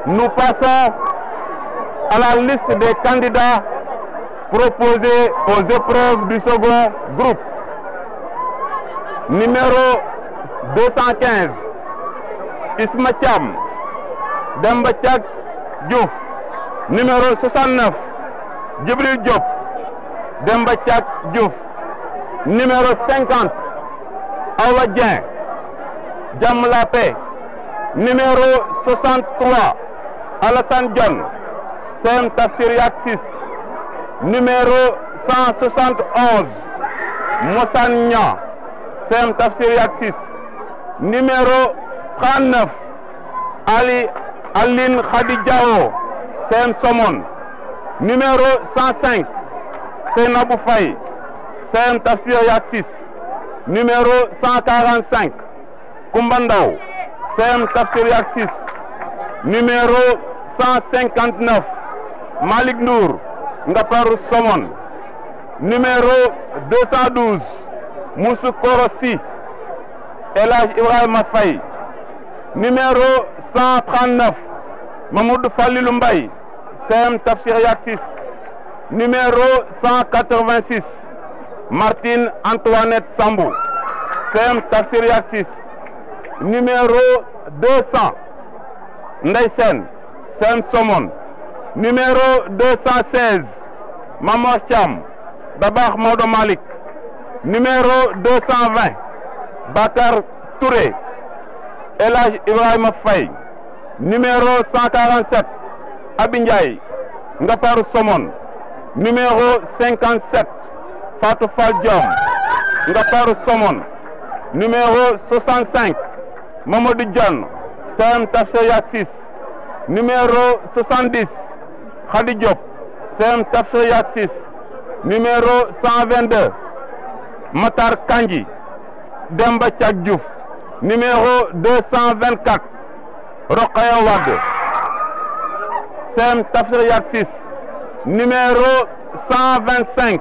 Nous passons à la liste des candidats proposés aux épreuves du second groupe. Numéro 215, Isma Thiam, Demba Thiak Diouf. Numéro 69, Djibril Diop, Demba Thiak Diouf. Numéro 50, Awa Dieng, Jam La Paix. Numéro 63, Alassane John, Sem Tafsir Yaksis. Numéro 171, Mossan Nya, Sem Tafsir Yaksis. Numéro 39, Ali Aline Khadijao, Sem Somon. Numéro 105, Senabou Faye, Sem Tafsir Yaksis. Numéro 145, Kumbandaw, Sem Tafsir Yaksis. Numéro 159, Malik Nour, Ngapar Somon. Numéro 212, Moussou Korossi, Elage Ibrahim Faye. Numéro 139, Mamoudou Falilou Mbaye, Sem Tafsir Yaksis. Numéro 186, Martine Antoinette Sambou, Sem Tafsir Yaksis. Numéro 200, Ndaysen, Sem Somon. Numéro 216, Mamor Cham, Dabakh Maudo Malik. Numéro 220, Bakar Touré, Elage Ibrahim Faye. Numéro 147, Abinjaï, Ngapar Somon. Numéro 57, Fatou Fall Diom, Ngapar Somon. Numéro 65, Mamadou John, Sem Tafsir Yaksis. Numéro 70, Khadi Diop, Sem Tafsir Yaksis. Numéro 122, Matar Kanji, Demba Thiak Diouf. Numéro 224, Rokhaya Wade, Sem Tafsir Yaksis. Numéro 125,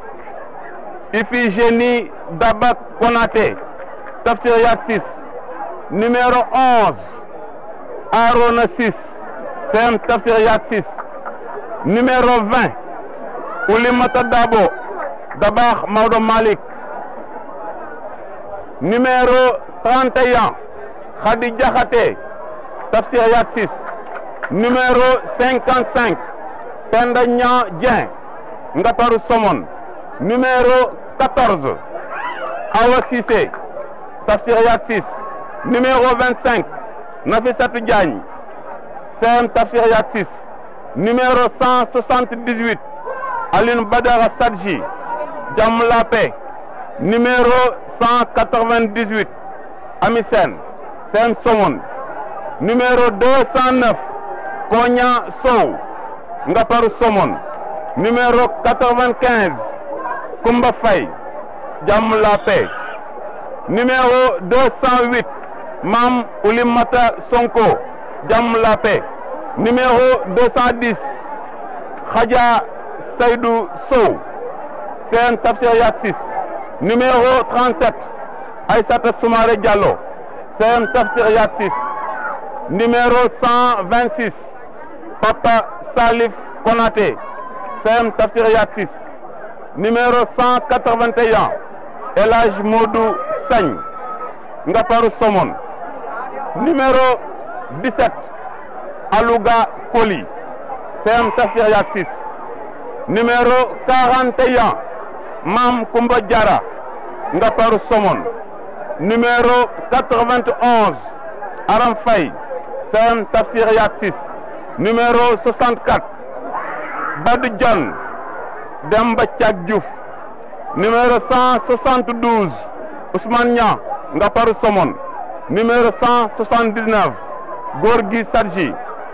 Iphigénie Dabak Konate, Tafsir Yaksis. Numéro 11, Arona 6, Sem Tafsir Yaksis. Numéro 20, Oulimata Dabo, Dabakh Maudo Malik. Numéro 31, Khadi Diakhaté, Tafsir Yaksis. Numéro 55, Penda Nya Dien, Ngaparu Somon. Numéro 14, Awa Sissé, Tafsir Yaksis. Numéro 25, Nafissatou Diagne, Sem Tafsir Yaksis. Numéro 178, Aline Badara Sadji, Jam Lapé. Numéro 198, Amisen, Sem Somon. Numéro 209, Konya Sow, Ngaparu Somon. Numéro 95, Kumba Faye, Jam Lapé. Numéro 208, Mam Oulimata Sonko, Jam Lapé. Numéro 210, Khadja Saïdou Sow, Sen Tafsir Yaksis. Numéro 37, Aïssata Soumaré Diallo, Sen Tafsir Yaksis. Numéro 126, Papa Salif Konaté, Sem Tafsir Yaksis. Numéro 181, Elage Modou Sagne, Ngaparu Somon. Numéro 17, Alouga Koli, Sem Tafsir Yaksis. Numéro 41, Mam Koumba Diara, Ngaparu Somon. Numéro 91, Aram Faye, Sem Tafsir Yaksis. Numéro 64, Badou John, Demba Thiak Diouf. Numéro 172, Ousmane Nia, Ngaparu Somon. Numéro 179, Gorgui Sadji,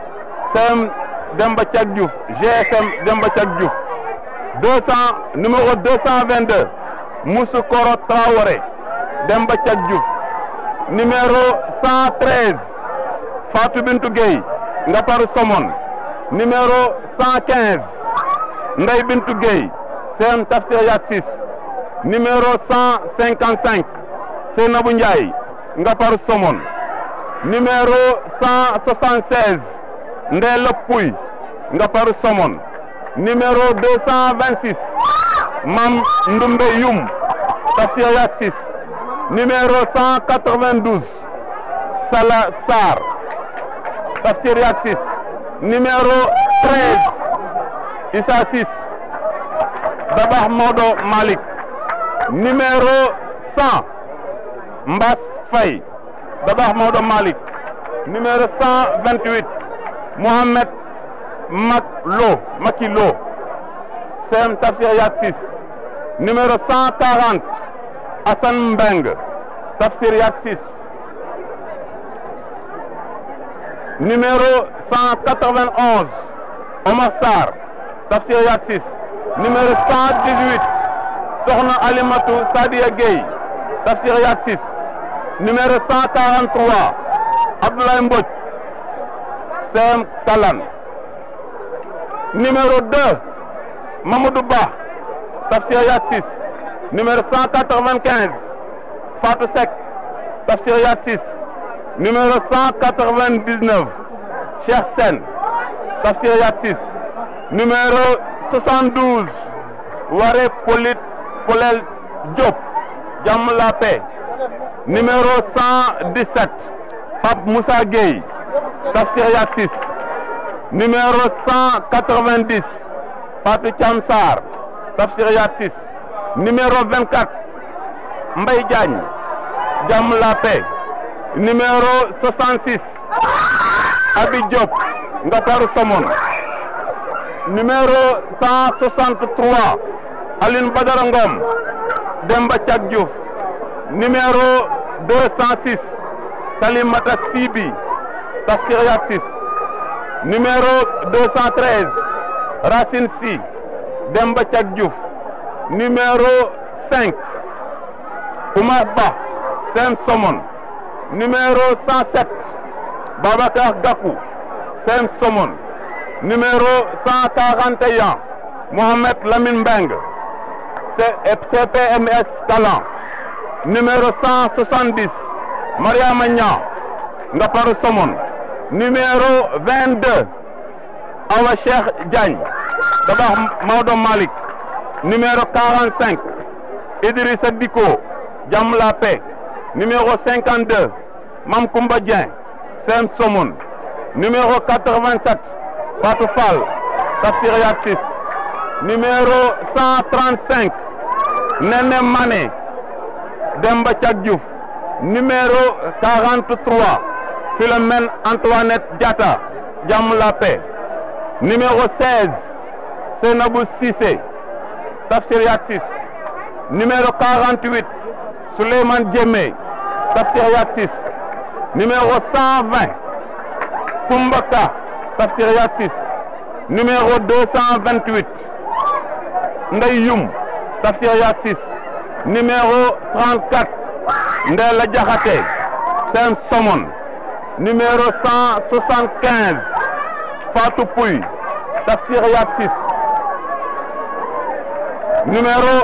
Sem Demba Thiak Diouf, GSM Demba Thiak Diouf. 200, numéro 222, Moussou Koro Traoré, Demba Thiak Diouf. Numéro 113, Fatou Bintou Gueye, Ngaparu Somon. Numéro 115, Ndeye Bintou Gueye, Sem Tafsir Yaksis. Numéro 155, Senabou Ndiaye, Ngaparu Somon. Numéro 176, Ndella Pouy nga paru Somone numéro 226 Mam Ndumbe Yum Tafsir Yak 6 numéro 192 Sala Sarr Tafsir Yak 6 numéro 13 Issa 6 Dabakh Modo Malik numéro 100 Mbass Faye Dabakh Modo Malik numéro 128 Mohamed Mak Lo Maki Lo Sem Tafsir Yak 6 numéro 140 Hassan Mbeng Tafsir Yak 6 numéro 191 Omar Sarr Tafsir Yak 6 numéro 118 Sokhna Alimatu Sadia Gueye Tafsir Yak 6 numéro 143 Abdoulaye Mbodj Sem Talan numéro 2 Mamadou Ba Tafsir Yak 6 numéro 195 Fatou Seck Tafsir Yak 6 numéro 199 Cheikh Sen Tafsir Yak 6 numéro 72 Waré Polit Polel Diop Jàmm la paix numéro 117 Pape Moussa Gueye Tafsir Yak 6 numéro 190 Fatou Thiam Sarr Tafsir Yak 6 numéro 24 Mbaye Diagne Jàmm la paix numéro 66 Abi Diop Ngakaru Somone numéro 163 Aline Badara Ngom Demba Thiak Diouf numéro 206 Salimata Sibi Tafsir Yak 6 numéro 213 Racine Sy Demba Thiak Diouf numéro 5 Oumar Ba Sem Somone numéro 107 Babacar Gakou Sem Somone numéro 141 Mohamed Lamine Mbeng CPMS Talan numéro 170 Mariama Niang Ngaparou Somone numéro 22 Awa Cheikh Diagne Dabakh Maodo Malick numéro 45 Idrissa Diko Jàmm la paix numéro 52 Mam Koumba Dieng Sem Somone numéro 87 Fatou Fall Tafsir Yak 6 numéro 135 Nene Mané Demba Thiak Diouf numéro 43 Philomène Antoinette Diatta Jàmm la paix numéro 16 Senabou Cissé Tafsir Yak 6 numéro 48 Souleymane Diémé Tafsir Yak 6 numéro 120 Koumbaka Tafsir Yak 6 numéro 228 Ndey Yum Tafsir Yak 6 numéro 34 Ndella Diakhaté Sem Somone numéro 175 Fatou Pouy Tafsir Yak 6 numéro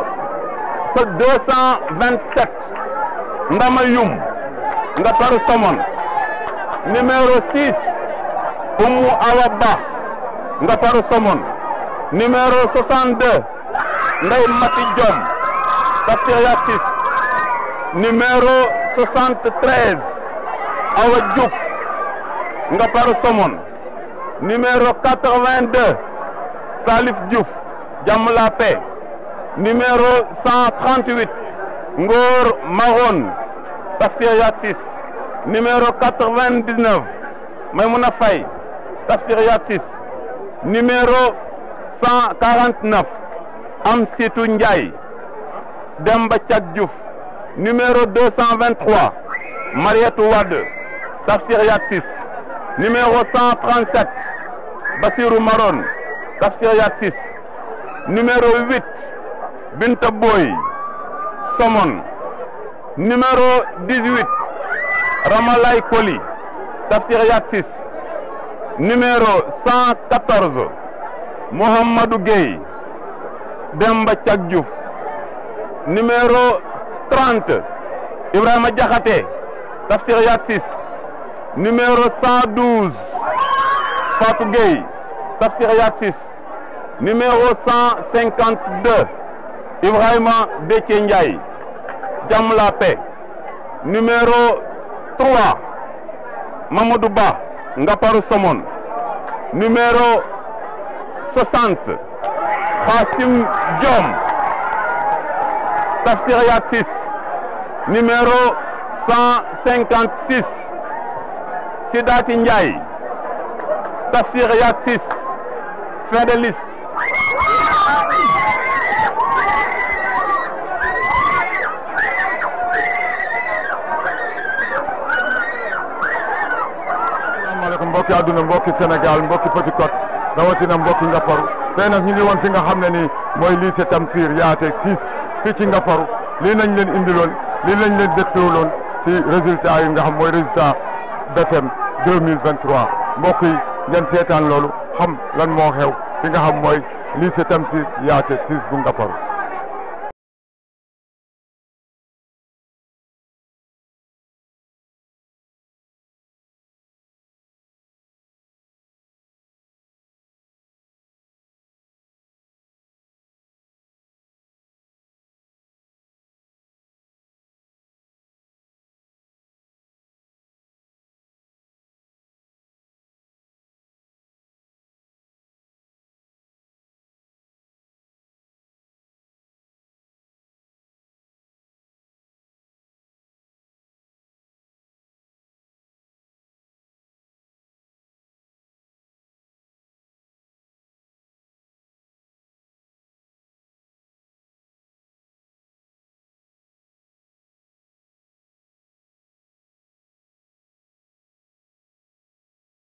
227 Ndama Yum Ngaparou Somone numéro 6 Oumou Awa Ba Ngaparou Somone numéro 62 Ndeye Mati Diom Tafsir Yak 6 numéro 73 Awa Diouf Ngaparou Somone numéro 82 Salif Diouf Jàmm la paix numéro 138 Ngor Maron Tafsir Yak 6 numéro 99 Maymouna Faye Tafsir Yak 6 numéro 149 Amsitou Ndiaye Demba Thiak Diouf numéro 223 Marietou Wade Tafsir Yak 6 numéro 137 Bassirou Maron Tafsir Yak 6 numéro 8 Binta Boy Somone numéro 18 Ramalay Koli Tafsir Yak 6 numéro 114 Mohamadou Gueye Demba Thiak Diouf numéro 30 Ibrahima Diakhaté Tafsir Yak 6 numéro 112 Fatou Gueye Tafsir Yatsis numéro 152 Ibrahima Déthié Ndiaye Jam la paix numéro 3 Mamadou Ba Ngaparu Somone numéro 60 Fatim Diom Tafsir Yatsis numéro 156 Sidati Ndiaye Tafsir Yatsis fin de liste asalaamaaleykum mbokki àdduna mbokki Sénégal mbokki Petite Côte rawatina mbokki Ngaparu tey nag ñu ngi woon fi nga xam ne ni mooy lycée Tamsir Yaate 6 fii ci Ngaparu lii nañ leen indiloon lii lañ leen dégluwuloon ci résultat yi nga xam mooy résultat BFEM 2023 mbokk yi ngeen seetaan loolu xam lan moo xew fi nga xam mooy lycée Tamsir Yaate 6 bu Ngaparu